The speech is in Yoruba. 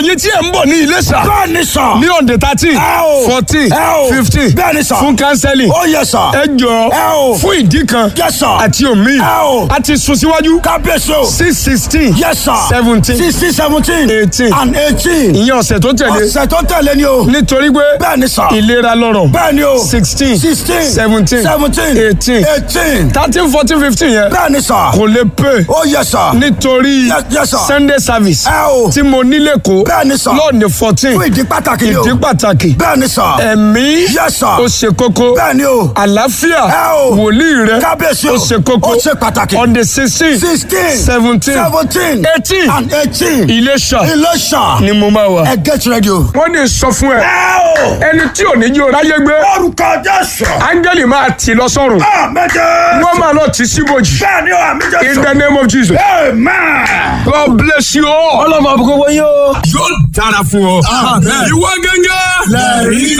ẹ̀yin tí ẹ̀ ń bọ̀ ní Iléṣà bẹ́ẹ̀ ni sà. ní ọ̀dẹ̀ thirteen ẹ o. fourteen ẹ o. fifteen bẹ́ẹ̀ ni sà. fún kánsẹ́lì ó yẹ sà. ẹ jọ ẹ o. fún ìdí kan Yes, sir. àti omi ẹ o. a ti sún síwájú kábíyèsí o. six sixteen yes sir. seventeen sixteen seventeen. Eighteen. and eighteen. ìyẹn ọ̀sẹ̀ tó tẹ̀lé ọ̀sẹ̀ tó tẹ̀lé ni o. nítorí pé bẹ́ẹ̀ ni sà. ìlera lọ́rọ̀ bẹ́ẹ̀ ni o. sixteen sixteen. seventeen seventeen. eighteen eighteen. thirteen fourteen fifteen yẹn bẹ́ẹ̀ ni sà. kò lè pè ó yẹ sà. nítorí Yes, yes, sir. Sunday service ẹ o. tí mo nílé kó bẹ́ẹ̀ ni sà. lọ́ọ̀nì fourteen fún ìdí pàtàkì ni o. ìdí pàtàkì bẹ́ẹ̀ ni sà. ẹ̀mí Yes, sir. ó ṣe kókó bẹ́ẹ̀ ni o. àlàáfíà Ẹ o. wòlíì rẹ kábíyèsí o. ó ṣe kókó ó ṣe pàtàkì. on the sixteen sixteen. seventeen seventeen. eighteen and eighteen. Iléṣà Iléṣà. ni mo máa wà. ẹ get ready o. wọ́n ní sọ fún ẹ ẹ o. ẹni tí ò ní jí o ráyé gbé orúkọ jésù. áńgẹ́lì máa tì lọ sọ́run àmẹ́jẹ. wọ́n máa lọ tì síbòjì bẹ́ẹ̀ ni o àmì in jésù. the name of Jesus amen. God bless you all. ọlọ́mọ àbúkọ́ wọ́n yóò. yóò dára fún ọ. ìwọ gẹ́gẹ́. lẹ́rìí